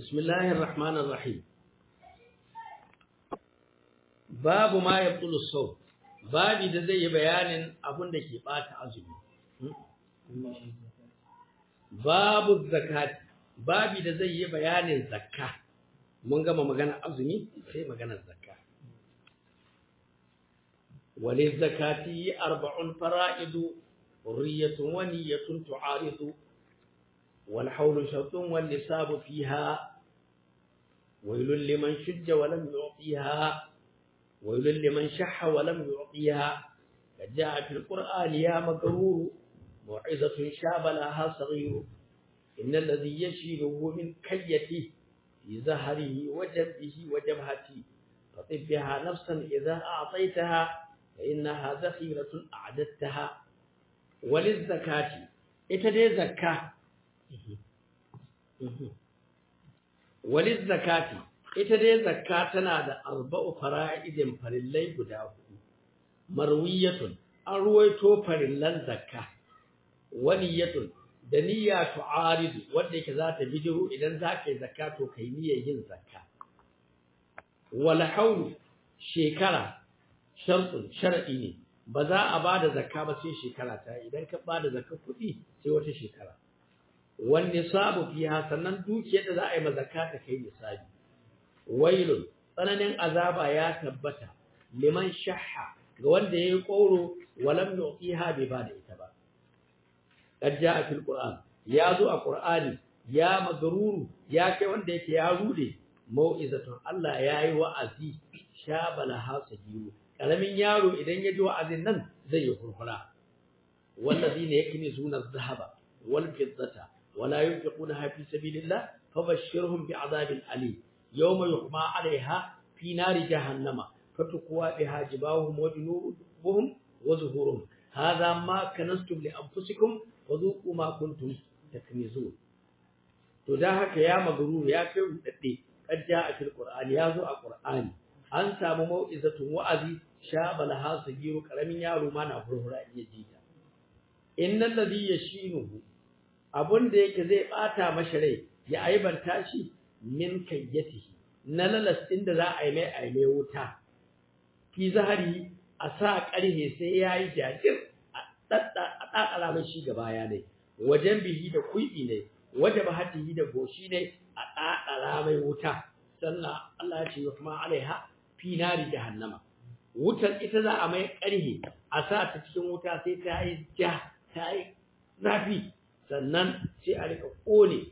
بسم الله الرحمن الرحيم babu ma ya bulu sau babi da zai yi bayanin abin da ke bata azumi babu zakati babi da zai yi bayanin zakka mun gama magana azumi sai magana zakka wali zakati arba'un fara'idu hurriyatun wa niyyatun tu'aridu wal hawlu shartun wal nisabu fiha wailul liman shujja wa lam yu'tiha ويل لمن شح ولم يعطيها قد جاء في القرآن يا مغرور موعظة شاب لها صغير إن الذي يشيله من كيته في زهره وجنبه وجبهته فطب بها نفسا إذا أعطيتها فإنها ذخيرة أعددتها وللزكاة إتدي زكاة وللزكاة ita dai zakka tana da arba'u fara'idin farillai guda hudu marwiyatun an ruwaito farillan zakka waniyatun da niyya tu'aridu wanda yake za ta bijiru idan za ka yi zakka to kai niyyar yin zakka wal haulu shekara shartun shar'i ne ba za a bada zakka ba sai shekara ta idan ka bada zakka kuɗi sai wata shekara wan nisabu fiha sannan dukiyar da za a yi ma zakka ta kai nisabi wailun tsananin azaba ya tabbata liman shahha ga wanda yayi koro walam yuqiha bi bada ita ba qad jaa fil qur'an ya zo a qur'ani ya magruru ya kai wanda yake ya rude mau'izatun Allah yayi wa'azi shabala hasajiru karamin yaro idan ya ji wa'azin nan zai yi kurkura wallazina yaknizuna adh-dhahaba wal fiddata wala yunfiquna fi sabilillah fabashshirhum bi'adabin alim يوم يحمى عليها في نار جهنم فتقوى بها جباههم وجنوبهم وظهورهم هذا ما كنستم لأنفسكم فذوقوا ما كنتم تكنزون to da haka ya magrur ya kai rudadde kadda a cikin Qur'ani ya zo a Qur'ani an samu mau'izatun wa'azi shabala hasagiru karamin yaro ma na furfura iya jita innal ladhi yashinuhu abunda yake zai bata mashi rai ya aibanta shi min kayyatihi na lalas ɗin da za a yi mai a mai wuta fi zahari a sa ƙarhe sai ya yi jajir a ɗaɗɗara mai shi gaba ya ne wajen bihi da kuɗi ne wajen bahatihi da goshi ne a ɗaɗɗara mai wuta sannan Allah ya ce wa kuma alaiha fi nari jahannama wutar ita za a mai ƙarhe a sa ta cikin wuta sai ta yi ja ta yi zafi sannan sai a rika ƙone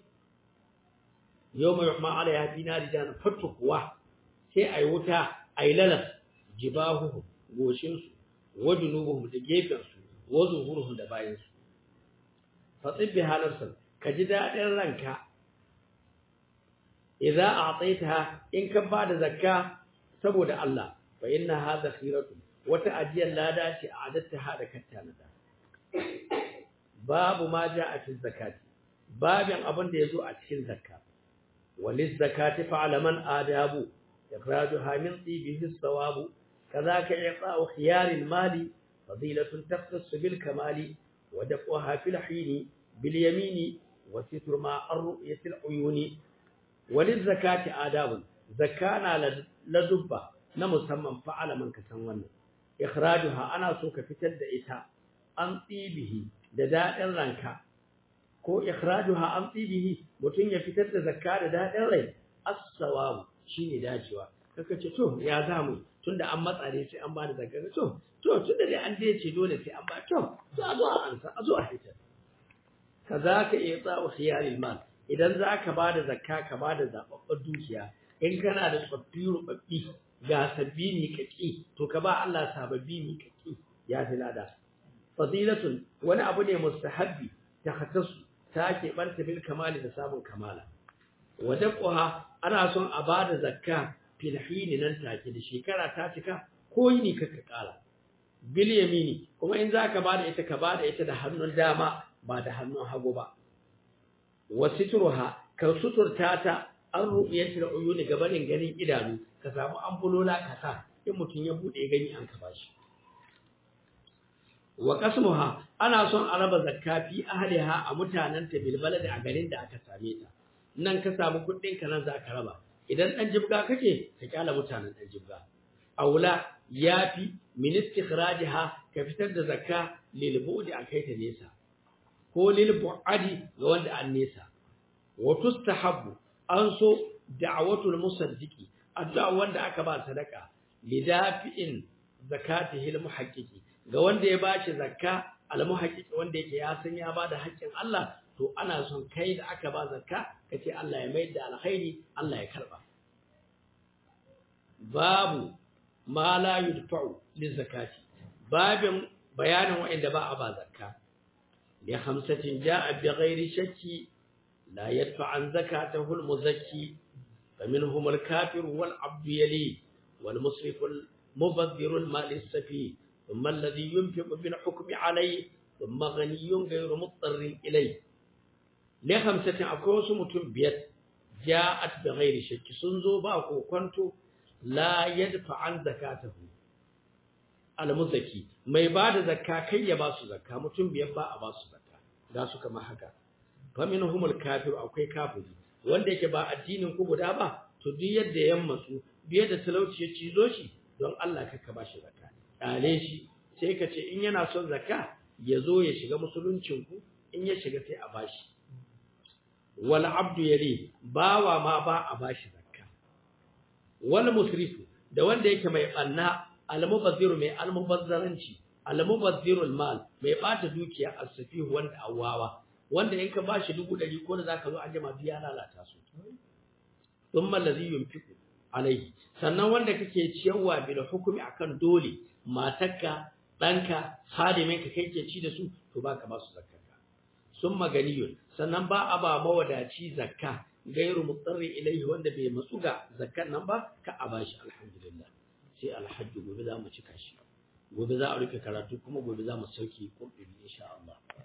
yau mai rahama ala ya fi nari jana fatu kuwa sai a yi wuta a yi lalas jibahuhu goshinsu wa junubuhum da gefensu wa zuhuruhum da bayansu fatsin bi halarsa ka ji daɗin ranka idza a'taitaha in ka ba da zakka saboda Allah fa inna hadha khiratu wata ajiyar lada ce a adatta hada katta na babu ma ja'a fi zakati babin abin da yazo a cikin zakka وللزكاة فعل من آداب إخراجها من طيبه الصواب كذاك إعطاء خيار المال فضيلة تختص بالكمال ودفعها في الحين باليمين وستر مع الرؤية العيون وللزكاة آداب زكانا لدبة نمسمى فعل من كسنون إخراجها أنا سوك فتد إتا أن طيبه دداء رنكا ko ikhrajuha an tibihi mutun ya fitar da zakka da dadin rai as-sawab shine dacewa kaka ce to ya zamu tunda an matsa ne sai an bada zakka to to tunda dai an dace dole sai an ba to to a zo a ansa a zo a hitar kazaka i'ta'u khiyaril mal idan zaka bada zakka ka bada zababbar dukiya in kana da tsaffi rubabbi ga sabbi mi kaki to ka ba Allah sababbi mi kaki ya tilada fadilatun wani abu ne mustahabbi ta khatasu ta keɓanta bil kamali da samun kamala wadaquha ana son a bada zakka fil hini nan take da shekara ta cika ko yini kaka kala bil yamini kuma in zaka bada ita ka bada ita da hannun dama ba da hannun hagu ba wasitruha ka suturta ta an ru'yatul uyuni gabanin ganin idanu ka samu ambulola ka sa in mutun ya bude gani an ka bashi wa qasmuha ana son a raba zakka fi ahliha a mutanen ta bil balad a garin da aka same ta nan ka samu kuɗin ka nan za ka raba idan ɗan jibga kake ka kyala mutanen ɗan jibga aula yafi min istikhrajiha ka fitar da zakka lil bu'di a kai ta nesa ko lil bu'adi ga wanda an nesa wa tustahabbu an so da'watul musaddiqi addu'a wanda aka ba sadaka lidafi'in zakatihi al muhaqqiqi ga wanda ya bashi zakka al muhaqqiqi wanda yake ya san ya bada haƙƙin Allah to ana son kai da aka ba zakka kace Allah ya mai da alkhairi Allah ya karba babu ma la yudfa'u lizakati babin bayanin wa'inda ba a ba zakka li khamsatin ja'a bi ghairi shakki la yadfa an zakatahu al-muzakki faminhum al-kafir wal 'abd yali wal musrif al-mubadhir al-mal as-safi thumma alladhi yunfiqu bil hukmi alayhi thumma ghaniyyun ghayru muttarrin ilayhi li khamsatin akwai wasu mutum biyar ja'at bi ghairi shakki sun zo ba ko kwanto la yadfa an zakatahu almuzaki mai bada zakka kai ya ba su zakka mutum biyar ba a ba su zakka ga su kamar haka fa minhumul kafir akwai kafiri wanda yake ba addinin ku guda ba to duk yadda ya matsu biye da talauci ya cizo shi don Allah ka ba shi zakka dale shi sai ka ce in yana son zakka ya zo ya shiga musuluncin ku in ya shiga sai a bashi wal abdu yali bawa ma ba a bashi zakka wal musrifu da wanda yake mai banna al-mubazziru mai al-mubazzaranci al-mubazziru al-mal mai bata dukiya as-safihu wanda awawa wanda in ka bashi dubu ɗari ko da zaka zo an jama biya lalata su thumma allazi yunfiqu alaihi sannan wanda kake ciyarwa bil hukumi akan dole matarka danka hadimin ka kai ke ci da su to baka ba su zakka summa ganiyun sannan ba a ba mawadaci zakka gairu mutsarri ilaihi wanda bai matsu ga zakkan nan ba ka a bashi alhamdulillah sai alhajji gobe za mu cika shi gobe za a rufe karatu kuma gobe za mu sauke kurɗin insha Allah